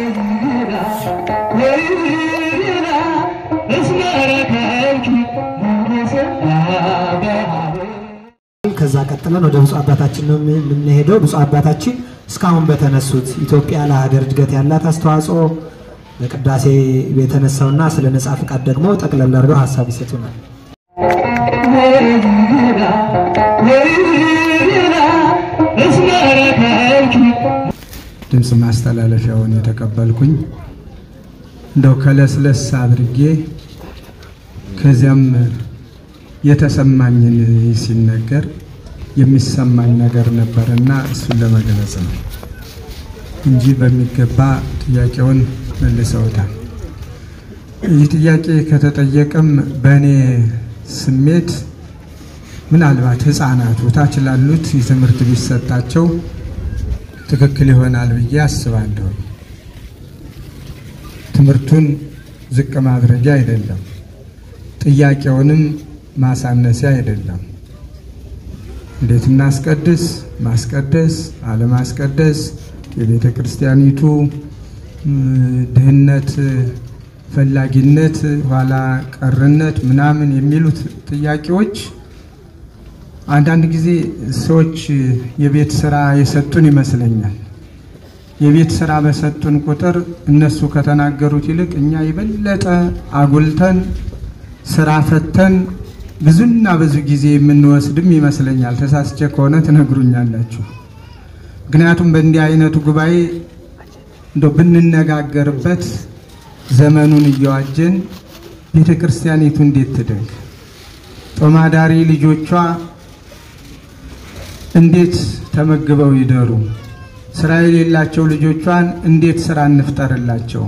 ከዛ ቀጥለን ወደ ብፁዕ አባታችን ነው የምንሄደው። ብፁዕ አባታችን እስካሁን በተነሱት ኢትዮጵያ ለሀገር እድገት ያላት አስተዋጽኦ በቅዳሴ የተነሳውና ስለ ነጻ ፍቃድ ደግሞ ጠቅለል አድርገው ሀሳብ ይሰጡናል። ድምፅ ማስተላለፊያውን የተቀበልኩኝ እንደው ከለስለስ አድርጌ ከዚያም የተሰማኝን ሲነገር የሚሰማኝ ነገር ነበርና እሱን ለመግለጽ ነው እንጂ በሚገባ ጥያቄውን መልሰውታል። ይህ ጥያቄ ከተጠየቀም በእኔ ስሜት ምናልባት ሕፃናቱ ታች ላሉት የትምህርት ቢሰጣቸው ትክክል ይሆናል ብዬ አስባለሁ። ትምህርቱን ዝቅ ማድረጊያ አይደለም፣ ጥያቄውንም ማሳነሲያ አይደለም። እንዴት እናስቀድስ፣ ማስቀደስ፣ አለማስቀደስ፣ የቤተ ክርስቲያኒቱ ድህነት፣ ፈላጊነት፣ ኋላ ቀርነት ምናምን የሚሉት ጥያቄዎች አንዳንድ ጊዜ ሰዎች የቤት ስራ የሰጡን ይመስለኛል። የቤት ስራ በሰጡን ቁጥር እነሱ ከተናገሩት ይልቅ እኛ የበለጠ አጉልተን ስራ ፈተን ብዙና ብዙ ጊዜ የምንወስድም ይመስለኛል። ተሳስቼ ከሆነ ትነግሩኛላችሁ። ምክንያቱም በእንዲህ አይነቱ ጉባኤ እንደ ብንነጋገርበት ዘመኑን እየዋጀን ቤተ ክርስቲያኒቱ እንዴት ትደግ፣ ጦማዳሪ ልጆቿ እንዴት ተመግበው ይደሩ፣ ስራ የሌላቸው ልጆቿን እንዴት ስራ እንፍጠርላቸው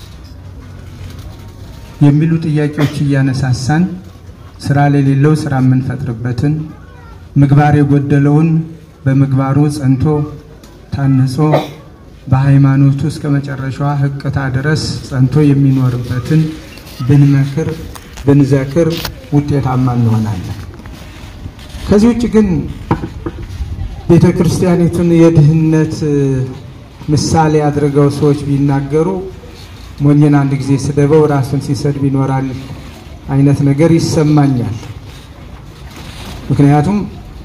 የሚሉ ጥያቄዎች እያነሳሳን ስራ ለሌለው ስራ የምንፈጥርበትን ምግባር የጎደለውን በምግባሩ ጸንቶ ታንጾ በሃይማኖቱ እስከ መጨረሻዋ ሕቅታ ድረስ ጸንቶ የሚኖርበትን ብንመክር ብንዘክር ውጤታማ እንሆናለን። ከዚህ ውጭ ግን ቤተ ክርስቲያኒቱን የድህነት ምሳሌ አድርገው ሰዎች ቢናገሩ ሞኝን አንድ ጊዜ ስደበው ራሱን ሲሰድብ ይኖራል አይነት ነገር ይሰማኛል። ምክንያቱም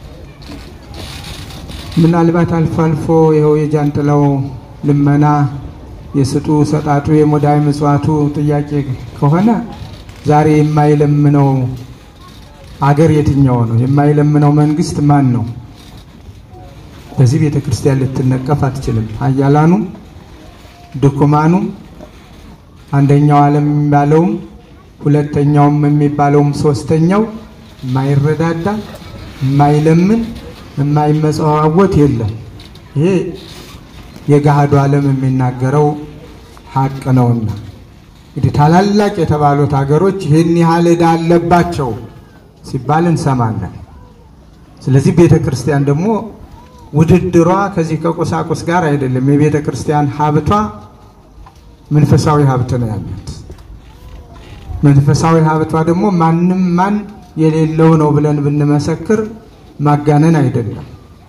ምናልባት አልፎ አልፎ ይኸው የጃንጥላው ልመና የስጡ ሰጣጡ የሙዳይ ምጽዋቱ ጥያቄ ከሆነ ዛሬ የማይለምነው አገር የትኛው ነው? የማይለምነው መንግስት ማን ነው? በዚህ ቤተ ክርስቲያን ልትነቀፍ አትችልም። ሀያላኑ ድኩማኑ አንደኛው ዓለም የሚባለውም ሁለተኛውም የሚባለውም ሶስተኛው የማይረዳዳ የማይለምን የማይመጸዋወት የለም። ይሄ የገሃዱ ዓለም የሚናገረው ሀቅ ነውና እንግዲህ ታላላቅ የተባሉት ሀገሮች ይህን ያህል ዕዳ አለባቸው ሲባል እንሰማለን። ስለዚህ ቤተ ክርስቲያን ደግሞ ውድድሯ ከዚህ ከቁሳቁስ ጋር አይደለም። የቤተ ክርስቲያን ሀብቷ መንፈሳዊ ሀብት ነው ያለት። መንፈሳዊ ሀብቷ ደግሞ ማንም ማን የሌለው ነው ብለን ብንመሰክር ማጋነን አይደለም።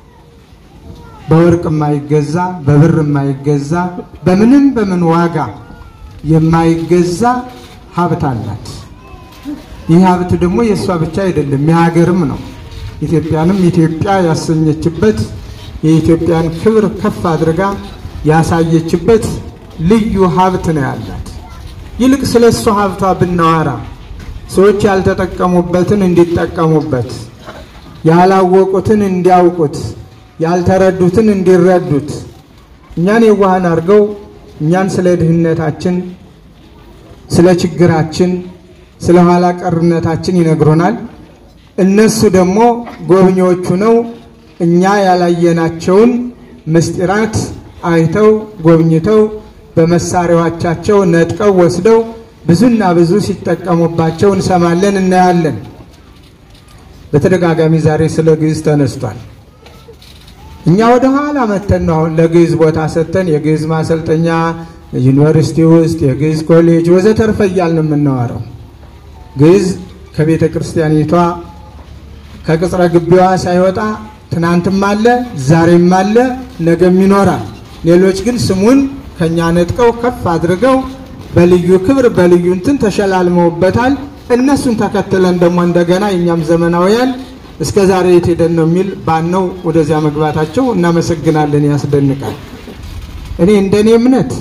በወርቅ የማይገዛ በብር የማይገዛ በምንም በምን ዋጋ የማይገዛ ሀብት አላት። ይህ ሀብት ደግሞ የእሷ ብቻ አይደለም የሀገርም ነው። ኢትዮጵያንም ኢትዮጵያ ያሰኘችበት የኢትዮጵያን ክብር ከፍ አድርጋ ያሳየችበት ልዩ ሀብት ነው ያላት። ይልቅ ስለ እሷ ሀብቷ ብናወራ ሰዎች ያልተጠቀሙበትን እንዲጠቀሙበት፣ ያላወቁትን እንዲያውቁት፣ ያልተረዱትን እንዲረዱት፣ እኛን የዋሃን አድርገው እኛን ስለ ድህነታችን፣ ስለ ችግራችን፣ ስለ ኋላ ቀርነታችን ይነግሩናል። እነሱ ደግሞ ጎብኚዎቹ ነው እኛ ያላየናቸውን ምስጢራት አይተው ጎብኝተው በመሳሪያዎቻቸው ነጥቀው ወስደው ብዙና ብዙ ሲጠቀሙባቸው እንሰማለን፣ እናያለን። በተደጋጋሚ ዛሬ ስለ ግዕዝ ተነስቷል። እኛ ወደ ኋላ መተን ነው አሁን ለግዕዝ ቦታ ሰጥተን የግዕዝ ማሰልጠኛ ዩኒቨርሲቲ ውስጥ የግዕዝ ኮሌጅ ወዘተርፈ እያልን የምናወራው ግዕዝ ከቤተ ክርስቲያኒቷ ከቅጽረ ግቢዋ ሳይወጣ ትናንትም አለ፣ ዛሬም አለ፣ ነገም ይኖራል። ሌሎች ግን ስሙን ከኛ ነጥቀው ከፍ አድርገው በልዩ ክብር በልዩ እንትን ተሸላልመውበታል። እነሱን ተከትለን ደግሞ እንደገና የኛም ዘመናውያን እስከ ዛሬ የት ሄደን ነው የሚል ባነው ወደዚያ መግባታቸው እናመሰግናለን። ያስደንቃል። እኔ እንደኔ እምነት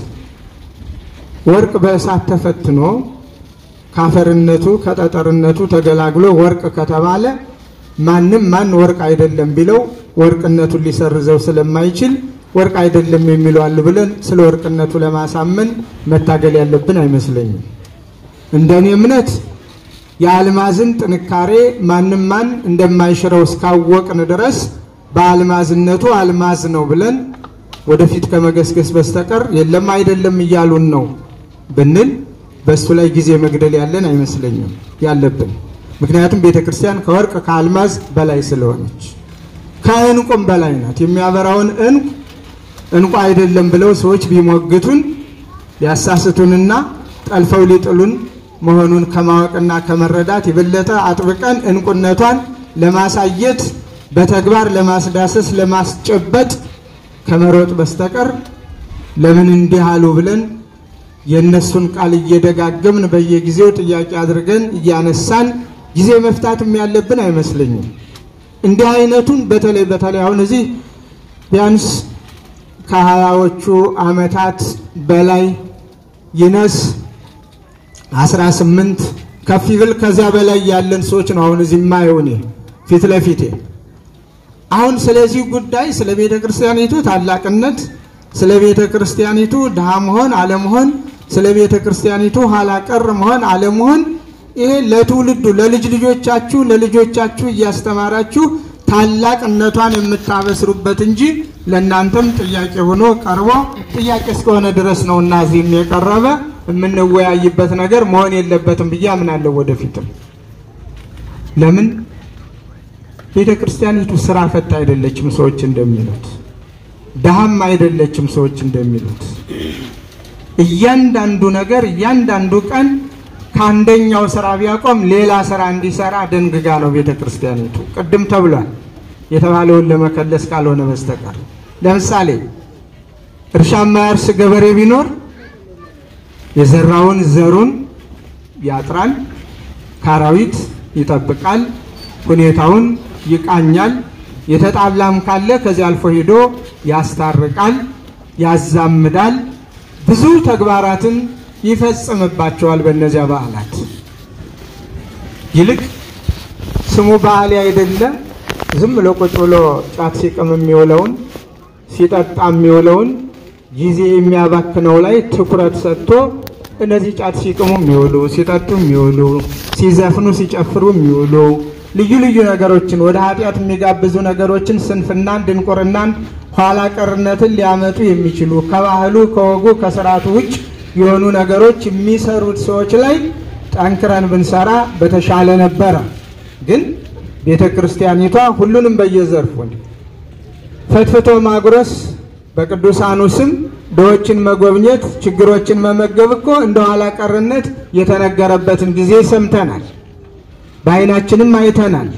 ወርቅ በእሳት ተፈትኖ ካፈርነቱ ከጠጠርነቱ ተገላግሎ ወርቅ ከተባለ ማንም ማን ወርቅ አይደለም ቢለው ወርቅነቱን ሊሰርዘው ስለማይችል ወርቅ አይደለም የሚለዋል ብለን ስለ ወርቅነቱ ለማሳመን መታገል ያለብን አይመስለኝም። እንደኔ እምነት የአልማዝን ጥንካሬ ማንም ማን እንደማይሽረው እስካወቅን ድረስ በአልማዝነቱ አልማዝ ነው ብለን ወደፊት ከመገስገስ በስተቀር የለም አይደለም እያሉን ነው ብንል በእሱ ላይ ጊዜ መግደል ያለን አይመስለኝም ያለብን። ምክንያቱም ቤተ ክርስቲያን ከወርቅ ከአልማዝ በላይ ስለሆነች ከእንቁም በላይ ናት። የሚያበራውን እንቁ እንቁ አይደለም ብለው ሰዎች ቢሞግቱን ሊያሳስቱንና ጠልፈው ሊጥሉን መሆኑን ከማወቅና ከመረዳት የበለጠ አጥብቀን እንቁነቷን ለማሳየት በተግባር ለማስዳሰስ ለማስጨበጥ ከመሮጥ በስተቀር ለምን እንዲህ አሉ ብለን የእነሱን ቃል እየደጋገምን በየጊዜው ጥያቄ አድርገን እያነሳን ጊዜ መፍታትም ያለብን አይመስለኝም። እንዲህ አይነቱን በተለይ በተለይ አሁን እዚህ ቢያንስ ከሀያዎቹ ዓመታት በላይ ይነስ አስራ ስምንት ከፍ ይብል ከዚያ በላይ ያለን ሰዎች ነው አሁን እዚህ የማየው እኔ ፊት ለፊቴ አሁን ስለዚህ ጉዳይ ስለ ቤተ ክርስቲያኒቱ ታላቅነት፣ ስለ ቤተ ክርስቲያኒቱ ድሃ መሆን አለመሆን፣ ስለ ቤተ ክርስቲያኒቱ ኋላ ቀር መሆን አለመሆን ይሄ ለትውልዱ ለልጅ ልጆቻችሁ ለልጆቻችሁ እያስተማራችሁ ታላቅነቷን የምታበስሩበት እንጂ ለእናንተም ጥያቄ ሆኖ ቀርቦ ጥያቄ እስከሆነ ድረስ ነው እና እዚህም የቀረበ የምንወያይበት ነገር መሆን የለበትም ብዬ አምናለሁ። ወደፊትም ለምን ቤተ ክርስቲያኒቱ ስራ ፈት አይደለችም ሰዎች እንደሚሉት፣ ድሃም አይደለችም ሰዎች እንደሚሉት። እያንዳንዱ ነገር እያንዳንዱ ቀን ከአንደኛው ስራ ቢያቆም ሌላ ስራ እንዲሰራ ደንግጋ ነው ቤተ ክርስቲያኒቱ። ቅድም ተብሏል የተባለውን ለመከለስ ካልሆነ በስተቀር ለምሳሌ እርሻ የማያርስ ገበሬ ቢኖር የዘራውን ዘሩን ያጥራል፣ ካራዊት ይጠብቃል፣ ሁኔታውን ይቃኛል። የተጣላም ካለ ከዚያ አልፎ ሄዶ ያስታርቃል፣ ያዛምዳል፣ ብዙ ተግባራትን ይፈጽምባቸዋል። በእነዚያ በዓላት ይልቅ ስሙ በዓል አይደለ ዝም ብሎ ቁጭ ብሎ ጫት ሲቅም የሚውለውን ሲጠጣ የሚውለውን ጊዜ የሚያባክነው ላይ ትኩረት ሰጥቶ እነዚህ ጫት ሲቅሙ የሚውሉ ሲጠጡ የሚውሉ ሲዘፍኑ ሲጨፍሩ የሚውሉ ልዩ ልዩ ነገሮችን ወደ ኃጢአት የሚጋብዙ ነገሮችን ስንፍናን፣ ድንቁርናን፣ ኋላ ቀርነትን ሊያመጡ የሚችሉ ከባህሉ ከወጉ ከስርዓቱ ውጭ የሆኑ ነገሮች የሚሰሩት ሰዎች ላይ ጠንክረን ብንሰራ በተሻለ ነበረ። ግን ቤተ ክርስቲያኒቷ ሁሉንም በየዘርፉን ፈትፍቶ ማጉረስ በቅዱሳኑ ስም ድሆችን መጎብኘት፣ ችግሮችን መመገብ እኮ እንደ ኋላ ቀርነት የተነገረበትን ጊዜ ሰምተናል፣ በዓይናችንም አይተናል።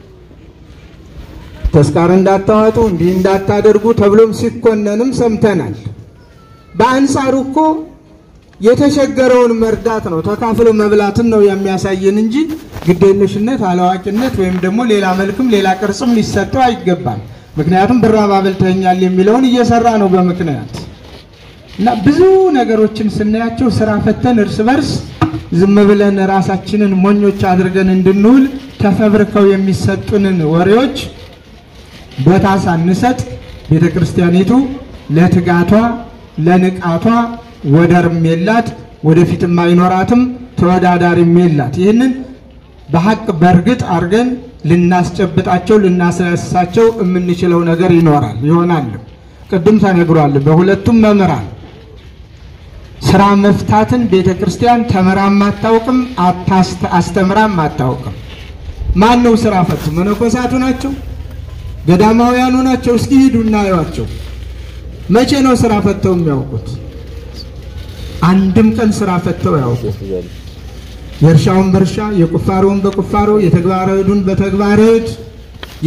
ተስካር እንዳታዋጡ እንዲህ እንዳታደርጉ ተብሎም ሲኮነንም ሰምተናል። በአንጻሩ እኮ የተቸገረውን መርዳት ነው፣ ተካፍሎ መብላትን ነው የሚያሳየን እንጂ ግዴለሽነት፣ አላዋቂነት ወይም ደግሞ ሌላ መልክም ሌላ ቅርጽም ሊሰጠው አይገባም። ምክንያቱም ብራብ አብልተኸኛል የሚለውን እየሰራ ነው በምክንያት እና ብዙ ነገሮችን ስናያቸው ስራ ፈተን እርስ በርስ ዝም ብለን ራሳችንን ሞኞች አድርገን እንድንውል ተፈብርከው የሚሰጡንን ወሬዎች ቦታ ሳንሰጥ ቤተ ክርስቲያኒቱ ለትጋቷ ለንቃቷ ወደርም የላት ወደፊትም አይኖራትም ተወዳዳሪም የላት። ይህንን በሀቅ በእርግጥ አድርገን ልናስጨብጣቸው ልናስነሳቸው የምንችለው ነገር ይኖራል ይሆናል። ቅድም ተነግሯል። በሁለቱም መምህራን ስራ መፍታትን ቤተ ክርስቲያን ተምራም አታውቅም፣ አስተምራም አታውቅም። ማን ነው ስራ ፈቱ? መነኮሳቱ ናቸው? ገዳማውያኑ ናቸው? እስኪ ሂዱ እናየዋቸው። መቼ ነው ስራ ፈተው የሚያውቁት? አንድም ቀን ስራ ፈተው ያውቁ። የእርሻውን በእርሻ የቁፋሮውን በቁፋሮ የተግባረ ዕዱን በተግባረ ዕድ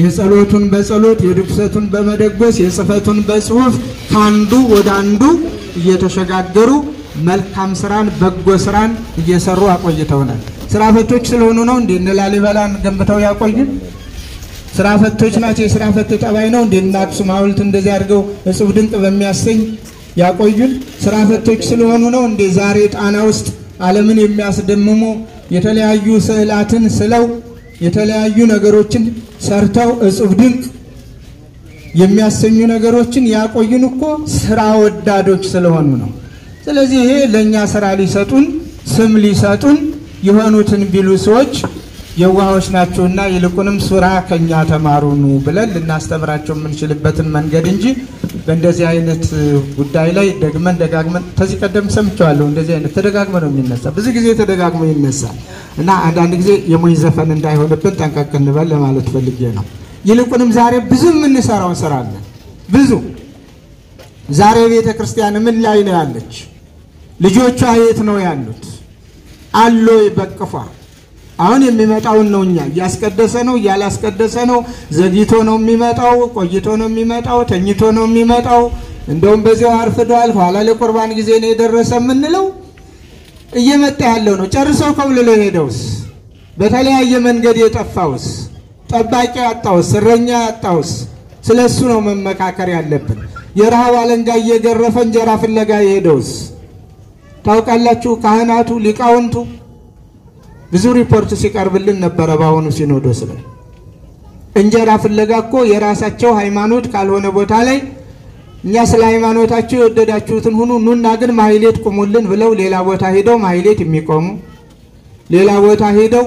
የጸሎቱን በጸሎት የድቁሰቱን በመደጎስ የጽሕፈቱን በጽሑፍ ከአንዱ ወደ አንዱ እየተሸጋገሩ መልካም ስራን በጎ ስራን እየሰሩ አቆይተውናል። ስራ ፈቶች ስለሆኑ ነው እንዴ እነ ላሊበላን ገንብተው ያቆዩን? ስራ ፈቶች ናቸው። የስራ ፈት ጠባይ ነው እንዴ እነ አክሱም ሐውልት እንደዚህ አድርገው እጹብ ድንቅ በሚያሰኝ ያቆዩን? ስራ ፈቶች ስለሆኑ ነው እንዴ ዛሬ ጣና ውስጥ ዓለምን የሚያስደምሙ የተለያዩ ስዕላትን ስለው የተለያዩ ነገሮችን ሰርተው እጹብ ድንቅ የሚያሰኙ ነገሮችን ያቆዩን እኮ ስራ ወዳዶች ስለሆኑ ነው። ስለዚህ ይሄ ለእኛ ስራ ሊሰጡን ስም ሊሰጡን የሆኑትን ቢሉ ሰዎች የዋሆች ናቸውና ይልቁንም ስራ ከኛ ተማሩኑ ብለን ልናስተምራቸው የምንችልበትን መንገድ እንጂ በእንደዚህ አይነት ጉዳይ ላይ ደግመን ደጋግመን ከዚህ ቀደም ሰምቸዋለሁ። እንደዚህ አይነት ተደጋግመ ነው የሚነሳ፣ ብዙ ጊዜ ተደጋግሞ ይነሳል እና አንዳንድ ጊዜ የሞኝ ዘፈን እንዳይሆንብን ጠንቀቅ እንበል ለማለት ፈልጌ ነው። ይልቁንም ዛሬ ብዙ የምንሰራው ስራ አለ። ብዙ ዛሬ ቤተ ክርስቲያን ምን ላይ ነው ያለች? ልጆቿ የት ነው ያሉት? አሎ በቅፏ አሁን የሚመጣውን ነው እኛ እያስቀደሰ ነው እያላስቀደሰ ነው። ዘግይቶ ነው የሚመጣው፣ ቆይቶ ነው የሚመጣው፣ ተኝቶ ነው የሚመጣው። እንደውም በዚያው አርፍዷል፣ ኋላ ለቁርባን ጊዜ ነው የደረሰ የምንለው እየመጣ ያለው ነው። ጨርሰው ከብልሎ ሄደውስ፣ በተለያየ መንገድ የጠፋውስ፣ ጠባቂ ያጣውስ፣ እረኛ ያጣውስ፣ ስለ እሱ ነው መመካከር ያለብን። የረሃብ አለንጋ እየገረፈ እንጀራ ፍለጋ የሄደውስ ታውቃላችሁ። ካህናቱ ሊቃውንቱ ብዙ ሪፖርት ሲቀርብልን ነበረ። በአሁኑ ሲኖዶስ ላይ እንጀራ ፍለጋ እኮ የራሳቸው ሃይማኖት ካልሆነ ቦታ ላይ እኛ ስለ ሃይማኖታቸው የወደዳችሁትን ሁኑ ኑና ግን ማህሌት ቁሙልን ብለው ሌላ ቦታ ሄደው ማህሌት የሚቆሙ ሌላ ቦታ ሄደው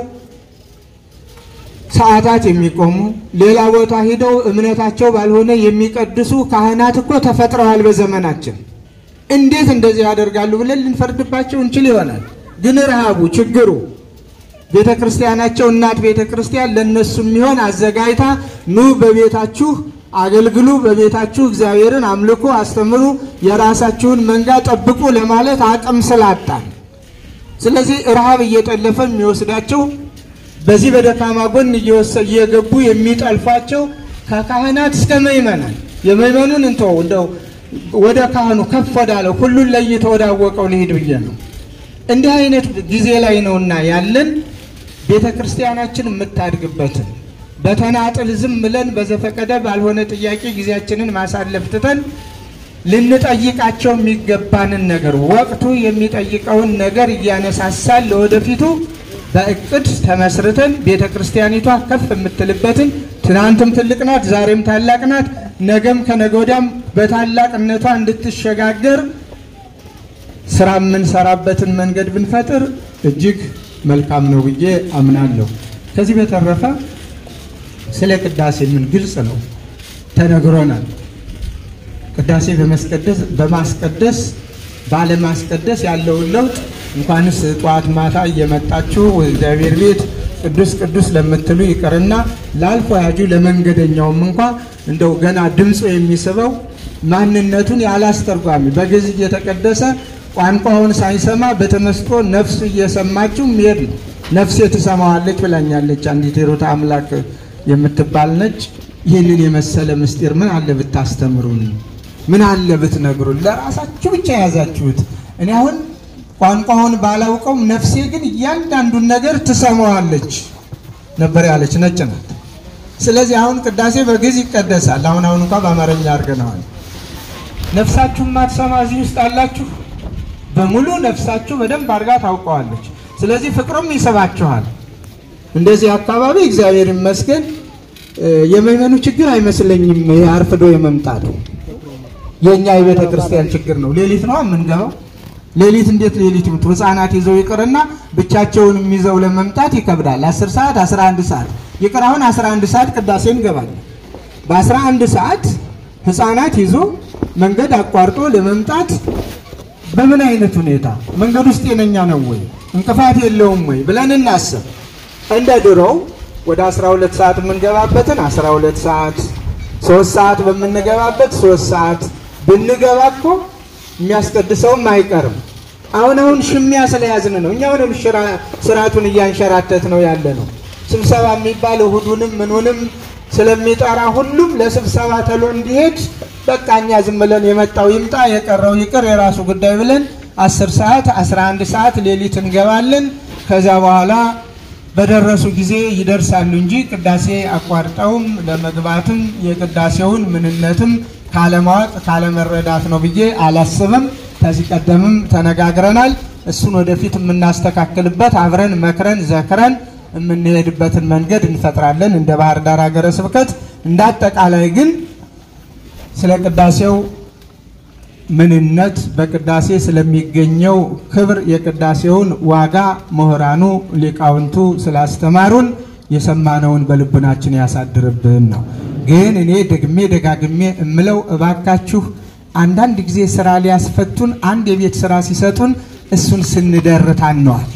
ሰዓታት የሚቆሙ ሌላ ቦታ ሄደው እምነታቸው ባልሆነ የሚቀድሱ ካህናት እኮ ተፈጥረዋል በዘመናችን። እንዴት እንደዚህ ያደርጋሉ ብለን ልንፈርድባቸው እንችል ይሆናል። ግን ረሃቡ ችግሩ ቤተ ክርስቲያናቸው እናት ቤተ ክርስቲያን ለእነሱ የሚሆን አዘጋጅታ ኑ በቤታችሁ አገልግሉ፣ በቤታችሁ እግዚአብሔርን አምልኩ፣ አስተምሩ፣ የራሳችሁን መንጋ ጠብቁ ለማለት አቅም ስላጣን፣ ስለዚህ ረሃብ እየጠለፈ የሚወስዳቸው በዚህ በደካማ ጎን እየገቡ የሚጠልፏቸው ከካህናት እስከ ምእመናን የምእመኑን እንተው እንደው ወደ ካህኑ ከፍ ወዳለው ሁሉን ለይቶ ወዳወቀው ልሂድ ብዬ ነው። እንዲህ አይነት ጊዜ ላይ ነውና ያለን ቤተ ክርስቲያናችን የምታድግበትን በተናጥል ዝም ብለን በዘፈቀደ ባልሆነ ጥያቄ ጊዜያችንን ማሳለፍ ትተን ልንጠይቃቸው የሚገባንን ነገር ወቅቱ የሚጠይቀውን ነገር እያነሳሳል ለወደፊቱ በእቅድ ተመስርተን ቤተ ክርስቲያኒቷ ከፍ የምትልበትን ትናንትም ትልቅ ናት፣ ዛሬም ታላቅ ናት፣ ነገም ከነገ ወዲያም በታላቅነቷ እንድትሸጋገር ስራ የምንሰራበትን መንገድ ብንፈጥር እጅግ መልካም ነው ብዬ አምናለሁ። ከዚህ በተረፈ ስለ ቅዳሴ ምን ግልጽ ነው ተነግሮናል። ቅዳሴ በመስቀደስ በማስቀደስ ባለማስቀደስ ያለውን ለውጥ እንኳንስ ጠዋት ማታ እየመጣችሁ እግዚአብሔር ቤት ቅዱስ ቅዱስ ለምትሉ ይቅርና ላልፎ ያጁ ለመንገደኛውም እንኳ እንደው ገና ድምፁ የሚስበው ማንነቱን ያላስተርጓሚ በግዕዝ እየተቀደሰ ቋንቋውን ሳይሰማ በተመስጦ ነፍሱ እየሰማችው ሚሄድ ነው። ነፍሴ ትሰማዋለች ብላኛለች አንዲት ሂሩተ አምላክ የምትባል ነች። ይህንን የመሰለ ምስጢር ምን አለ ብታስተምሩን፣ ምን አለ ብትነግሩን። ለራሳችሁ ብቻ የያዛችሁት። እኔ አሁን ቋንቋውን ባላውቀውም ነፍሴ ግን እያንዳንዱን ነገር ትሰማዋለች ነበር ያለች ነጭ ናት። ስለዚህ አሁን ቅዳሴ በግዕዝ ይቀደሳል። አሁን አሁን እንኳ በአማርኛ አድርገነዋል። ነፍሳችሁ ማትሰማ እዚህ ውስጥ አላችሁ። በሙሉ ነፍሳችሁ በደንብ አድርጋ ታውቀዋለች። ስለዚህ ፍቅሩም ይስባችኋል። እንደዚህ አካባቢ እግዚአብሔር ይመስገን የመመኑ ችግር አይመስለኝም። አርፍዶ የመምጣቱ የእኛ የቤተ ክርስቲያን ችግር ነው። ሌሊት ነው የምንገባው። ሌሊት እንዴት ሌሊት ይምጡ? ህፃናት ይዘው ይቅርና ብቻቸውንም ይዘው ለመምጣት ይከብዳል። 10 ሰዓት 11 ሰዓት ይቅር፣ አሁን 11 ሰዓት ቅዳሴ እንገባለን። በ11 ሰዓት ህፃናት ይዞ መንገድ አቋርጦ ለመምጣት በምን አይነት ሁኔታ መንገድ ውስጥ ጤነኛ ነው ወይ እንቅፋት የለውም ወይ ብለን እናስብ። እንደ ድሮው ወደ 12 ሰዓት የምንገባበትን 12 ሰዓት፣ ሶስት ሰዓት በምንገባበት ሶስት ሰዓት ብንገባ እኮ የሚያስቀድሰውም አይቀርም። አሁን አሁን ሽሚያ ስለያዝን ነው እኛ አሁንም ስርዓቱን እያንሸራተት ነው ያለ ነው። ስብሰባ የሚባል እሁዱንም ምኑንም ስለሚጠራ ሁሉም ለስብሰባ ተሎ እንዲሄድ በቃ እኛ ዝም ብለን የመጣው ይምጣ የቀረው ይቅር የራሱ ጉዳይ ብለን አስር ሰዓት አስራ አንድ ሰዓት ሌሊት እንገባለን። ከዛ በኋላ በደረሱ ጊዜ ይደርሳሉ እንጂ ቅዳሴ አቋርጠውም ለመግባትም የቅዳሴውን ምንነትም ካለማወቅ ካለመረዳት ነው ብዬ አላስብም። ከዚህ ቀደምም ተነጋግረናል። እሱን ወደፊት የምናስተካክልበት አብረን መክረን ዘክረን የምንሄድበትን መንገድ እንፈጥራለን እንደ ባህር ዳር ሀገረ ስብከት። እንደ አጠቃላይ ግን ስለ ቅዳሴው ምንነት በቅዳሴ ስለሚገኘው ክብር የቅዳሴውን ዋጋ ምሁራኑ ሊቃውንቱ ስላስተማሩን የሰማነውን በልቡናችን ያሳድርብን ነው። ግን እኔ ደግሜ ደጋግሜ እምለው እባካችሁ አንዳንድ ጊዜ ስራ ሊያስፈቱን አንድ የቤት ስራ ሲሰጡን እሱን ስንደርታነዋል።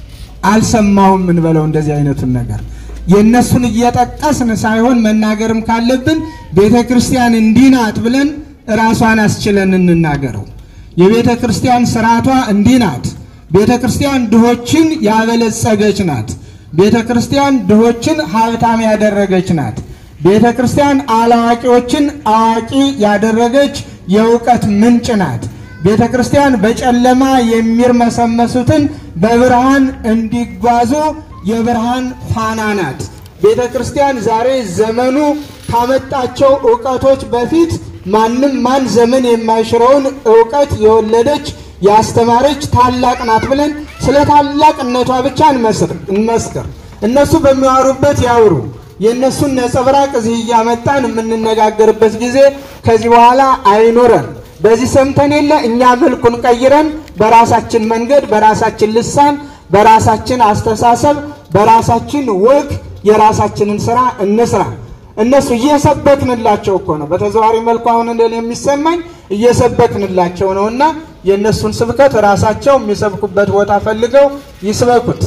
አልሰማሁም እንበለው እንደዚህ አይነቱን ነገር የእነሱን እየጠቀስን ሳይሆን መናገርም ካለብን ቤተ ክርስቲያን እንዲህ ናት ብለን ራሷን አስችለን እንናገረው። የቤተ ክርስቲያን ስርዓቷ እንዲህ ናት። ቤተ ክርስቲያን ድሆችን ያበለጸገች ናት። ቤተ ክርስቲያን ድሆችን ሀብታም ያደረገች ናት። ቤተ ክርስቲያን አላዋቂዎችን አዋቂ ያደረገች የእውቀት ምንጭ ናት። ቤተ ክርስቲያን በጨለማ የሚርመሰመሱትን በብርሃን እንዲጓዙ የብርሃን ፋና ናት። ቤተ ክርስቲያን ዛሬ ዘመኑ ካመጣቸው እውቀቶች በፊት ማንም ማን ዘመን የማይሽረውን እውቀት የወለደች ያስተማረች ታላቅ ናት ብለን ስለ ታላቅነቷ ብቻ እንመስክር። እነሱ በሚያወሩበት ያውሩ። የእነሱን ነጸብራቅ እዚህ እያመጣን የምንነጋገርበት ጊዜ ከዚህ በኋላ አይኖረን። በዚህ ሰምተን የለ እኛ መልኩን ቀይረን በራሳችን መንገድ፣ በራሳችን ልሳን፣ በራሳችን አስተሳሰብ፣ በራሳችን ወግ የራሳችንን ስራ እንስራ። እነሱ እየሰበክንላቸው እኮ ነው። በተዘዋዋሪ መልኩ አሁን እንደኔ የሚሰማኝ እየሰበክንላቸው ነው እና የእነሱን ስብከት ራሳቸው የሚሰብኩበት ቦታ ፈልገው ይስበኩት።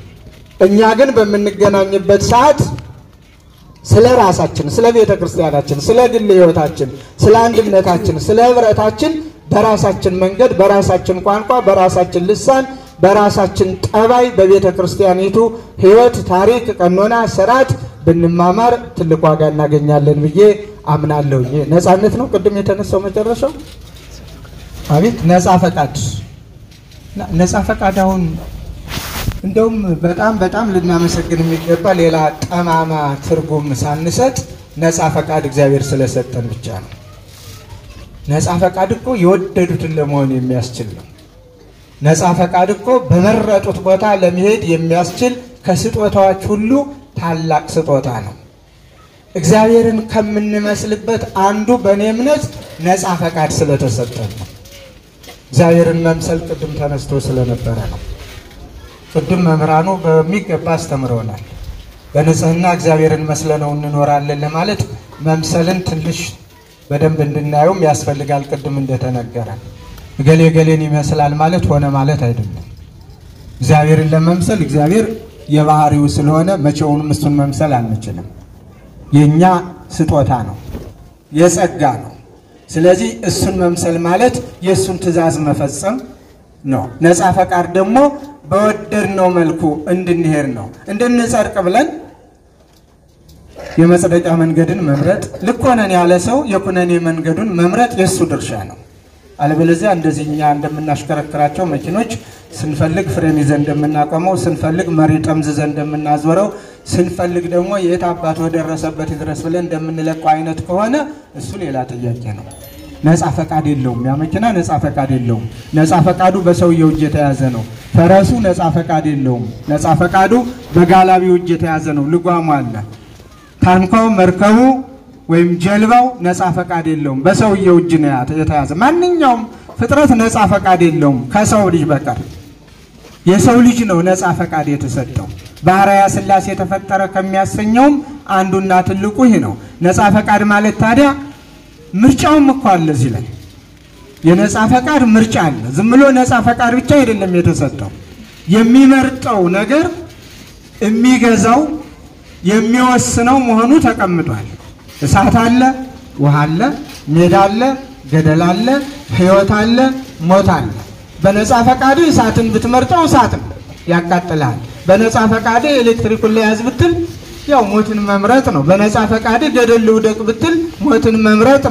እኛ ግን በምንገናኝበት ሰዓት ስለ ራሳችን፣ ስለ ቤተ ክርስቲያናችን፣ ስለ ግል ሕይወታችን፣ ስለ አንድነታችን፣ ስለ ህብረታችን በራሳችን መንገድ፣ በራሳችን ቋንቋ፣ በራሳችን ልሳን፣ በራሳችን ጠባይ በቤተ ክርስቲያኒቱ ሕይወት፣ ታሪክ፣ ቀኖና፣ ስርዓት ብንማማር ትልቅ ዋጋ እናገኛለን ብዬ አምናለሁ። ይሄ ነፃነት ነው። ቅድም የተነሳው መጨረሻው አቤት ነፃ ፈቃድ ነፃ ፈቃድ አሁን እንደውም በጣም በጣም ልናመሰግን የሚገባ ሌላ ጠማማ ትርጉም ሳንሰጥ ነፃ ፈቃድ እግዚአብሔር ስለሰጠን ብቻ ነው። ነፃ ፈቃድ እኮ የወደዱትን ለመሆን የሚያስችል ነው። ነፃ ፈቃድ እኮ በመረጡት ቦታ ለመሄድ የሚያስችል ከስጦታዎች ሁሉ ታላቅ ስጦታ ነው። እግዚአብሔርን ከምንመስልበት አንዱ በእኔ እምነት ነፃ ፈቃድ ስለተሰጠን ነው። እግዚአብሔርን መምሰል ቅድም ተነስቶ ስለነበረ ነው። ቅድም መምህራኑ በሚገባ አስተምረውናል። በንጽህና እግዚአብሔርን መስለነው እንኖራለን ለማለት መምሰልን ትንሽ በደንብ እንድናየውም ያስፈልጋል። ቅድም እንደተነገረ እገሌ ገሌን ይመስላል ማለት ሆነ ማለት አይደለም። እግዚአብሔርን ለመምሰል እግዚአብሔር የባህሪው ስለሆነ መቼውንም እሱን መምሰል አንችልም። የእኛ ስጦታ ነው፣ የጸጋ ነው። ስለዚህ እሱን መምሰል ማለት የእሱን ትእዛዝ መፈጸም ነው። ነፃ ፈቃድ ደግሞ በወደድነው መልኩ እንድንሄድ ነው። እንድንጸድቅ ብለን የመጽደቂያ መንገድን መምረጥ ልክ ሆነን ያለ ሰው የኩነኔ መንገዱን መምረጥ የእሱ ድርሻ ነው። አለበለዚያ እንደዚህ እኛ እንደምናሽከረክራቸው መኪኖች ስንፈልግ ፍሬን ይዘን እንደምናቆመው፣ ስንፈልግ መሪ ጠምዝዘን እንደምናዞረው፣ ስንፈልግ ደግሞ የት አባት ወደረሰበት ይድረስ ብለን እንደምንለቀው አይነት ከሆነ እሱ ሌላ ጥያቄ ነው። ነፃ ፈቃድ የለውም። ያ መኪና ነፃ ፈቃድ የለውም። ነፃ ፈቃዱ በሰውየው እጅ የተያዘ ነው። ፈረሱ ነፃ ፈቃድ የለውም። ነፃ ፈቃዱ በጋላቢው እጅ የተያዘ ነው። ልጓሙ አለ። ታንኳው፣ መርከቡ ወይም ጀልባው ነፃ ፈቃድ የለውም። በሰውየው እጅ ነው የተያዘ። ማንኛውም ፍጥረት ነፃ ፈቃድ የለውም ከሰው ልጅ በቀር። የሰው ልጅ ነው ነፃ ፈቃድ የተሰጠው። ባህርያ ሥላሴ የተፈጠረ ከሚያሰኘውም አንዱና ትልቁ ይህ ነው። ነፃ ፈቃድ ማለት ታዲያ ምርጫውም እኮ አለ እዚህ ላይ የነፃ ፈቃድ ምርጫ አለ። ዝም ብሎ ነፃ ፈቃድ ብቻ አይደለም የተሰጠው። የሚመርጠው ነገር የሚገዛው የሚወስነው መሆኑ ተቀምጧል። እሳት አለ፣ ውሃ አለ፣ ሜዳ አለ፣ ገደል አለ፣ ሕይወት አለ፣ ሞት አለ። በነፃ ፈቃድ እሳትን ብትመርጠው እሳት ነው ያቃጥላል። በነፃ ፈቃድ ኤሌክትሪኩን ለያዝ ብትል ያው ሞትን መምረጥ ነው። በነፃ ፈቃድ ገደል ልውደቅ ብትል ሞትን መምረጥ ነው።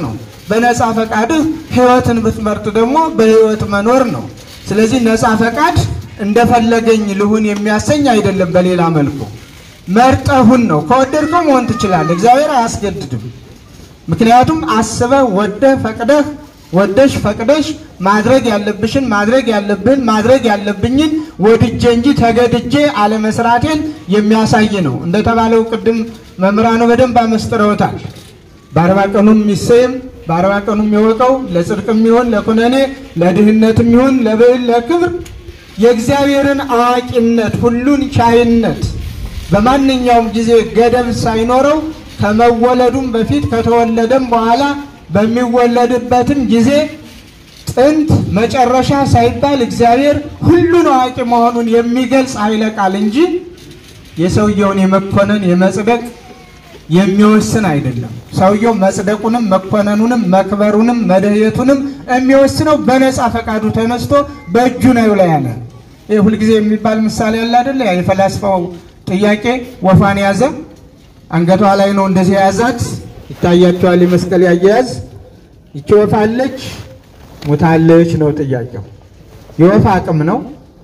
በነፃ ፈቃድህ ሕይወትን ብትመርጥ ደግሞ በሕይወት መኖር ነው። ስለዚህ ነፃ ፈቃድ እንደፈለገኝ ልሁን የሚያሰኝ አይደለም። በሌላ መልኩ መርጠሁን ነው። ከወደድከው መሆን ትችላለህ። እግዚአብሔር አያስገድድም። ምክንያቱም አስበህ ወደህ ፈቅደህ ወደሽ ፈቅደሽ ማድረግ ያለብሽን ማድረግ ያለብህን ማድረግ ያለብኝን ወድጄ እንጂ ተገድጄ አለመስራቴን የሚያሳይ ነው። እንደተባለው ቅድም መምህራኑ በደንብ አመስጥረውታል። በአርባ ቀኑም የሚሰየም በአርባ ቀኑም የወቀው ለጽድቅም ይሁን ለኩነኔ ለድህነትም ይሁን ለብዕል ለክብር የእግዚአብሔርን አዋቂነት ሁሉን ቻይነት በማንኛውም ጊዜ ገደብ ሳይኖረው ከመወለዱም በፊት ከተወለደም በኋላ በሚወለድበትም ጊዜ ጥንት መጨረሻ ሳይባል እግዚአብሔር ሁሉን አዋቂ መሆኑን የሚገልጽ ኃይለ ቃል እንጂ የሰውየውን የመኮነን የመጽደቅ የሚወስን አይደለም። ሰውየው መጽደቁንም መኮነኑንም መክበሩንም መደየቱንም የሚወስነው በነፃ ፈቃዱ ተነስቶ በእጁ ነው ላይ ያለ። ይህ ሁልጊዜ የሚባል ምሳሌ ያለ አይደለ? ያ የፈላስፋው ጥያቄ ወፏን ያዘ፣ አንገቷ ላይ ነው እንደዚህ የያዛት ይታያቸዋል። የመስቀል ያያያዝ ይቺ ወፍ አለች ሞታለች ነው ጥያቄው። የወፍ አቅም ነው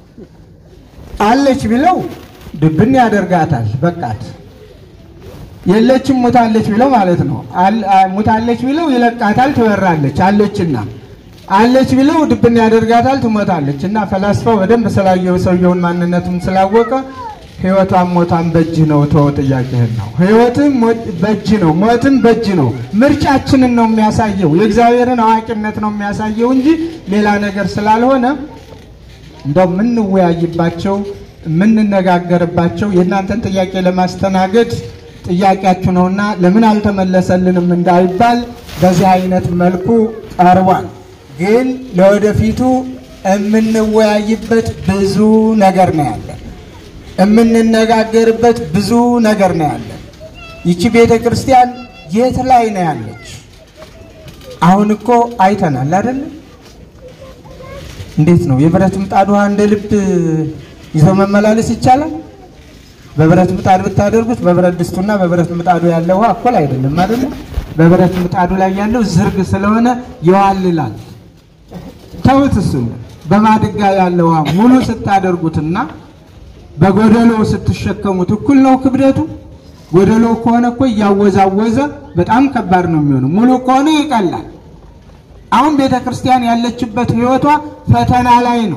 አለች ቢለው ድብን ያደርጋታል፣ በቃት። የለችም ሙታለች ቢለው ማለት ነው። ሙታለች ቢለው ይለቃታል፣ ትበራለች። አለችና አለች ቢለው ድብን ያደርጋታል፣ ትሞታለች። እና ፈላስፋው በደንብ ስላየው ሰውየውን ማንነቱም ስላወቀ ሕይወቷን ሞቷን በእጅ ነው ተወው ጥያቄህን ነው። ሕይወትም በእጅ ነው፣ ሞትም በእጅ ነው። ምርጫችንን ነው የሚያሳየው፣ የእግዚአብሔርን አዋቂነት ነው የሚያሳየው እንጂ ሌላ ነገር ስላልሆነ እንደው የምንወያይባቸው የምንነጋገርባቸው የእናንተን ጥያቄ ለማስተናገድ ጥያቄያችሁ ነውና ለምን አልተመለሰልንም እንዳይባል በዚህ አይነት መልኩ ቀርቧል። ግን ለወደፊቱ የምንወያይበት ብዙ ነገር ነው ያለን የምንነጋገርበት ብዙ ነገር ነው ያለን። ይቺ ቤተ ክርስቲያን የት ላይ ነው ያለች? አሁን እኮ አይተናል አይደል? እንዴት ነው የብረት ምጣድ ውሃ እንደ ልብ ይዘው መመላለስ ይቻላል? በብረት ምጣድ ብታደርጉት በብረት ድስቱና በብረት ምጣዱ ያለ ውሃ እኩል አይደለም አይደል? በብረት ምጣዱ ላይ ያለው ዝርግ ስለሆነ ይዋልላል። ተውት እሱን። በማድጋ ያለ ውሃ ሙሉ ስታደርጉትና በጎደሎ ስትሸከሙት እኩል ነው ክብደቱ። ጎደሎ ከሆነ እኮ እያወዛወዘ በጣም ከባድ ነው የሚሆነው። ሙሉ ከሆነ ይቀላል። አሁን ቤተ ክርስቲያን ያለችበት ሕይወቷ ፈተና ላይ ነው።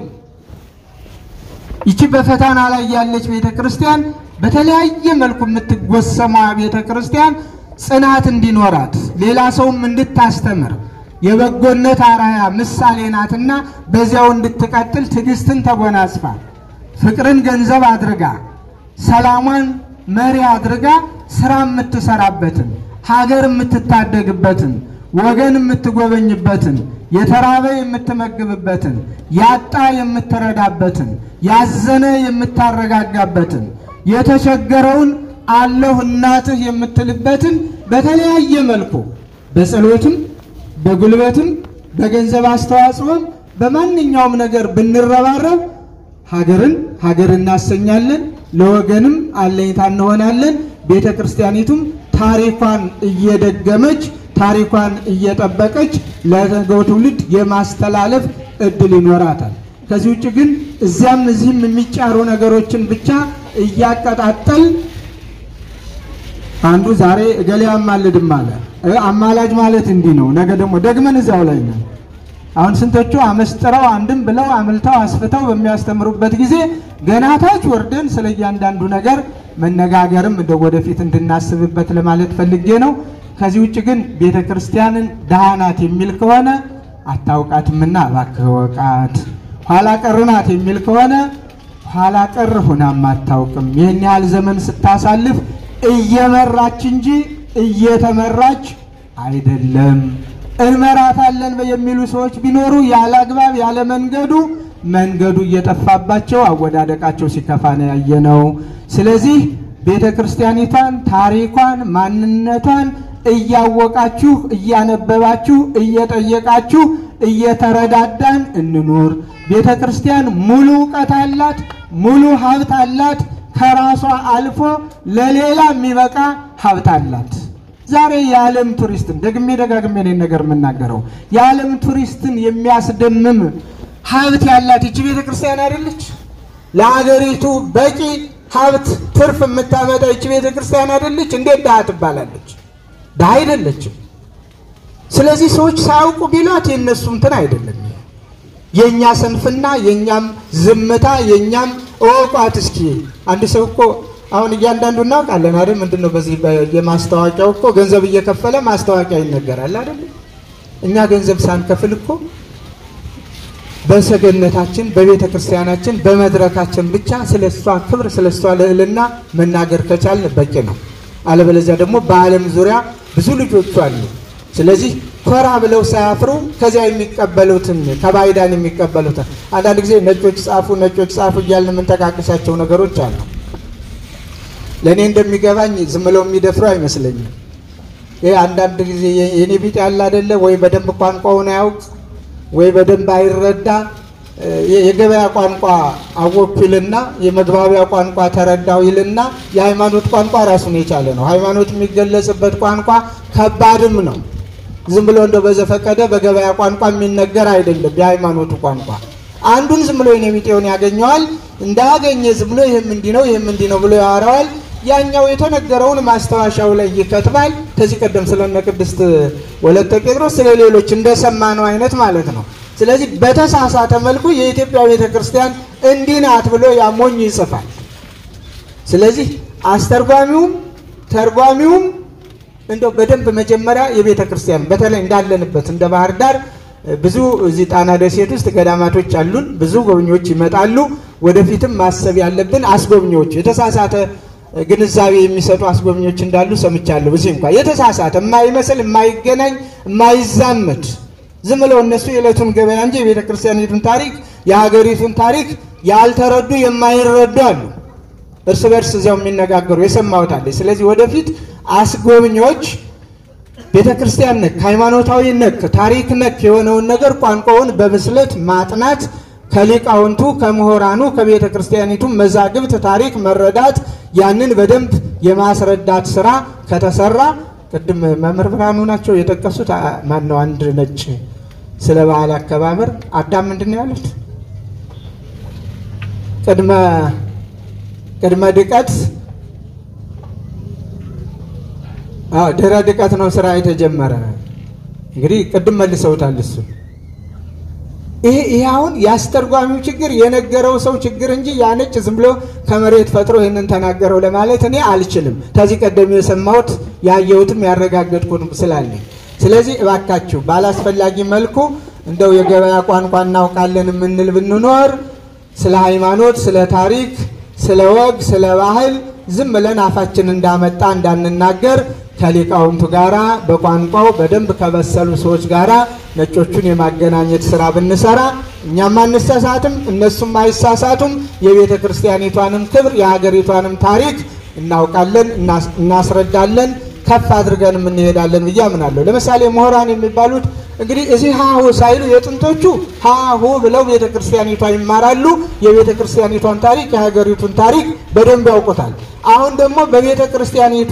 ይቺ በፈተና ላይ ያለች ቤተ ክርስቲያን በተለያየ መልኩ የምትጎሰማ ቤተ ክርስቲያን ጽናት እንዲኖራት ሌላ ሰውም እንድታስተምር የበጎነት አርአያ ምሳሌ ናትና በዚያው እንድትቀጥል ትዕግስትን ተጎናጽፋ ፍቅርን ገንዘብ አድርጋ ሰላሟን መሪ አድርጋ ስራ የምትሰራበትን ሀገር የምትታደግበትን ወገን የምትጎበኝበትን የተራበ የምትመግብበትን ያጣ የምትረዳበትን ያዘነ የምታረጋጋበትን የተቸገረውን አለሁ እናትህ የምትልበትን በተለያየ መልኩ በጸሎትም በጉልበትም በገንዘብ አስተዋጽኦም በማንኛውም ነገር ብንረባረብ ሀገርን ሀገር እናሰኛለን፣ ለወገንም አለኝታ እንሆናለን። ቤተ ክርስቲያኒቱም ታሪኳን እየደገመች ታሪኳን እየጠበቀች ለነገው ትውልድ የማስተላለፍ እድል ይኖራታል። ከዚህ ውጭ ግን እዚያም እዚህም የሚጫሩ ነገሮችን ብቻ እያቀጣጠል አንዱ ዛሬ እገሌ አማልድም አለ። አማላጅ ማለት እንዲህ ነው። ነገ ደግሞ ደግመን እዚያው ላይ ነው። አሁን ስንቶቹ አመስጥረው አንድም ብለው አምልተው አስፍተው በሚያስተምሩበት ጊዜ ገና ታች ወርደን ስለ እያንዳንዱ ነገር መነጋገርም እንደ ወደፊት እንድናስብበት ለማለት ፈልጌ ነው። ከዚህ ውጭ ግን ቤተ ክርስቲያንን ድሃ ናት የሚል ከሆነ አታውቃትምና እባክህ ወቃት። ኋላ ቀር ናት የሚል ከሆነ ኋላ ቀር ሆናም አታውቅም። ይህን ያህል ዘመን ስታሳልፍ እየመራች እንጂ እየተመራች አይደለም። እንመራታለን የሚሉ ሰዎች ቢኖሩ ያለ አግባብ ያለ መንገዱ መንገዱ እየጠፋባቸው አወዳደቃቸው ሲከፋ ነው ያየነው። ስለዚህ ቤተ ክርስቲያኒቷን ታሪኳን፣ ማንነቷን እያወቃችሁ እያነበባችሁ እየጠየቃችሁ እየተረዳዳን እንኑር። ቤተ ክርስቲያን ሙሉ እውቀት አላት፣ ሙሉ ሀብት አላት። ከራሷ አልፎ ለሌላ የሚበቃ ሀብት አላት። ዛሬ የዓለም ቱሪስትን ደግሜ ደጋግሜ ነው ነገር የምናገረው የዓለም ቱሪስትን የሚያስደምም ሀብት ያላት ይቺ ቤተ ክርስቲያን አይደለች? ለሀገሪቱ በቂ ሀብት ትርፍ የምታመጣ ይቺ ቤተ ክርስቲያን አይደለች? እንዴት ድሃ ትባላለች? ድሃ አይደለችም። ስለዚህ ሰዎች ሳያውቁ ቢሏት የእነሱ እንትን አይደለም። የእኛ ስንፍና፣ የእኛም ዝምታ፣ የእኛም እወቋት እስኪ አንድ ሰው እኮ አሁን እያንዳንዱ እናውቃለን አይደል? ምንድን ነው በዚህ የማስታወቂያው እኮ ገንዘብ እየከፈለ ማስታወቂያ ይነገራል አይደል? እኛ ገንዘብ ሳንከፍል እኮ በሰገነታችን በቤተ ክርስቲያናችን በመድረካችን ብቻ ስለ እሷ ክብር ስለ እሷ ልዕልና መናገር ከቻልን በቂ ነው። አለበለዚያ ደግሞ በዓለም ዙሪያ ብዙ ልጆቹ አሉ። ስለዚህ ኮራ ብለው ሳያፍሩ ከዚያ የሚቀበሉትን ከባይዳን የሚቀበሉትን አንዳንድ ጊዜ ነጮች ጻፉ ነጮች ጻፉ እያልን የምንጠቃቅሳቸው ነገሮች አሉ። ለእኔ እንደሚገባኝ ዝም ብለው የሚደፍሩ አይመስለኝም። ይህ አንዳንድ ጊዜ የኔ ቢጤ ያለ አይደለ ወይ በደንብ ቋንቋውን አያውቅ ወይ በደንብ አይረዳ የገበያ ቋንቋ አወኩ ይልና የመግባቢያ ቋንቋ ተረዳው ይልና የሃይማኖት ቋንቋ ራሱን የቻለ ነው። ሃይማኖት የሚገለጽበት ቋንቋ ከባድም ነው። ዝም ብሎ እንደው በዘፈቀደ በገበያ ቋንቋ የሚነገር አይደለም። የሃይማኖቱ ቋንቋ አንዱን ዝም ብሎ የኔ ቢጤውን ያገኘዋል እንዳያገኘ ዝም ብሎ ይህም እንዲህ ነው ይህም እንዲህ ነው ብሎ ያወራዋል። ያኛው የተነገረውን ማስታወሻው ላይ ይከትባል። ከዚህ ቀደም ስለነ ቅድስት ወለተ ጴጥሮስ ስለ ሌሎች እንደሰማነው አይነት ማለት ነው። ስለዚህ በተሳሳተ መልኩ የኢትዮጵያ ቤተ ክርስቲያን እንዲህ ናት ብሎ ያሞኝ ይጽፋል። ስለዚህ አስተርጓሚውም ተርጓሚውም እንደው በደንብ መጀመሪያ የቤተ ክርስቲያን በተለይ እንዳለንበት እንደ ባህር ዳር ብዙ እዚህ ጣና ደሴት ውስጥ ገዳማቶች አሉን። ብዙ ጎብኚዎች ይመጣሉ። ወደፊትም ማሰብ ያለብን አስጎብኚዎች የተሳሳተ ግንዛቤ የሚሰጡ አስጎብኚዎች እንዳሉ ሰምቻለሁ። እዚህ እንኳ የተሳሳተ የማይመስል የማይገናኝ የማይዛመድ ዝም ብለው እነሱ የዕለቱን ገበያ እንጂ የቤተ ክርስቲያኒቱን ታሪክ የሀገሪቱን ታሪክ ያልተረዱ የማይረዱ አሉ። እርስ በርስ እዚያው የሚነጋገሩ የሰማሁት አለ። ስለዚህ ወደፊት አስጎብኚዎች ቤተ ክርስቲያን ነክ፣ ሃይማኖታዊ ነክ፣ ታሪክ ነክ የሆነውን ነገር ቋንቋውን በብስለት ማጥናት ከሊቃውንቱ ከምሁራኑ ከቤተ ክርስቲያኒቱ መዛግብት ታሪክ መረዳት ያንን በደንብ የማስረዳት ስራ ከተሰራ ቅድም መምህር ብርሃኑ ናቸው የጠቀሱት። ማን ነው አንድ ነጭ ስለ በዓል አከባበር አዳም ምንድን ነው ያሉት? ቅድመ ቅድመ ድቀት ድህረ ድቀት ነው ስራ የተጀመረ። እንግዲህ ቅድም መልሰውታል እሱ ይሄ ይሄ አሁን ያስተርጓሚው ችግር የነገረው ሰው ችግር እንጂ ያ ነጭ ዝም ብሎ ከመሬት ፈጥሮ ይህንን ተናገረው ለማለት እኔ አልችልም። ከዚህ ቀደም የሰማሁት ያየሁትም ያረጋገጥኩትም ስላለኝ፣ ስለዚህ እባካችሁ ባላስፈላጊ መልኩ እንደው የገበያ ቋንቋ እናውቃለን የምንል ብንኖር ስለ ሃይማኖት፣ ስለ ታሪክ፣ ስለ ወግ፣ ስለ ባህል ዝም ብለን አፋችን እንዳመጣ እንዳንናገር ከሊቃውንቱ ጋራ በቋንቋው በደንብ ከበሰሉ ሰዎች ጋራ ነጮቹን የማገናኘት ስራ ብንሰራ እኛም አንሳሳትም፣ እነሱም አይሳሳቱም። የቤተ ክርስቲያኒቷንም ክብር የሀገሪቷንም ታሪክ እናውቃለን፣ እናስረዳለን፣ ከፍ አድርገን እንሄዳለን ብዬ አምናለሁ። ለምሳሌ ምሁራን የሚባሉት እንግዲህ እዚህ ሀሁ ሳይሉ የጥንቶቹ ሀሁ ብለው ቤተ ክርስቲያኒቷ ይማራሉ። የቤተ ክርስቲያኒቷን ታሪክ የሀገሪቱን ታሪክ በደንብ ያውቁታል። አሁን ደግሞ በቤተ ክርስቲያኒቷ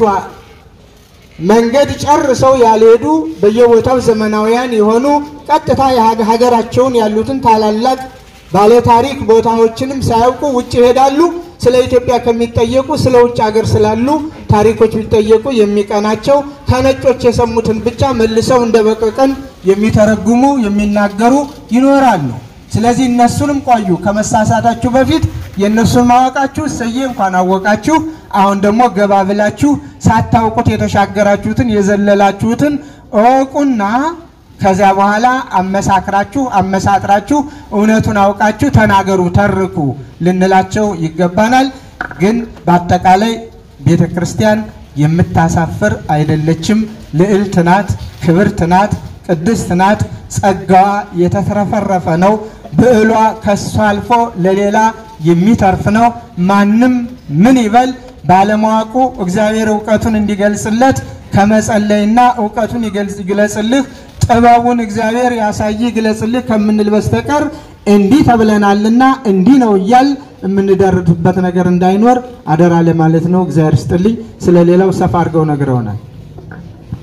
መንገድ ጨርሰው ያልሄዱ በየቦታው ዘመናውያን የሆኑ ቀጥታ ሀገራቸውን ያሉትን ታላላቅ ባለታሪክ ቦታዎችንም ሳያውቁ ውጭ ይሄዳሉ። ስለ ኢትዮጵያ ከሚጠየቁ ስለ ውጭ ሀገር ስላሉ ታሪኮች ቢጠየቁ የሚቀናቸው ከነጮች የሰሙትን ብቻ መልሰው እንደ በቀቀን የሚተረጉሙ የሚናገሩ ይኖራሉ። ስለዚህ እነሱንም ቆዩ ከመሳሳታችሁ በፊት የእነሱን ማወቃችሁ እሰዬ እንኳን አወቃችሁ። አሁን ደግሞ ገባ ብላችሁ ሳታውቁት የተሻገራችሁትን የዘለላችሁትን እወቁና ከዚያ በኋላ አመሳክራችሁ አመሳጥራችሁ እውነቱን አውቃችሁ ተናገሩ፣ ተርኩ ልንላቸው ይገባናል። ግን በአጠቃላይ ቤተ ክርስቲያን የምታሳፍር አይደለችም። ልዕልት ናት፣ ክብርት ናት፣ ቅድስት ናት። ጸጋዋ የተትረፈረፈ ነው። ብዕሏ ከሷ አልፎ ለሌላ የሚተርፍ ነው። ማንም ምን ይበል ባለማወቁ እግዚአብሔር እውቀቱን እንዲገልጽለት ከመጸለይና እውቀቱን ይግለጽልህ ጥበቡን እግዚአብሔር ያሳይ ግለጽልህ ከምንል በስተቀር እንዲህ ተብለናልና እንዲህ ነው እያል የምንደርድበት ነገር እንዳይኖር አደራ ለማለት ነው። እግዚአብሔር ስጥልኝ። ስለ ሌላው ሰፋ አድርገው ነግረውናል።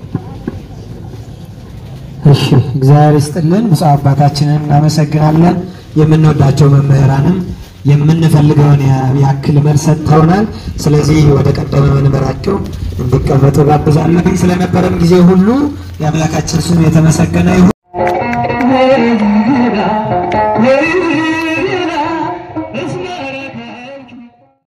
እሺ እግዚአብሔር ይስጥልን። ብፁዕ አባታችንን እናመሰግናለን። የምንወዳቸው መምህራንም የምንፈልገውን ያ- ያክል መልስ ሰጥተውናል። ስለዚህ ወደ ቀደመ መንበራቸው እንዲቀመጡ ጋብዛለሁ። ስለነበረን ጊዜ ሁሉ የአምላካችን ስም የተመሰገነ ይሁን።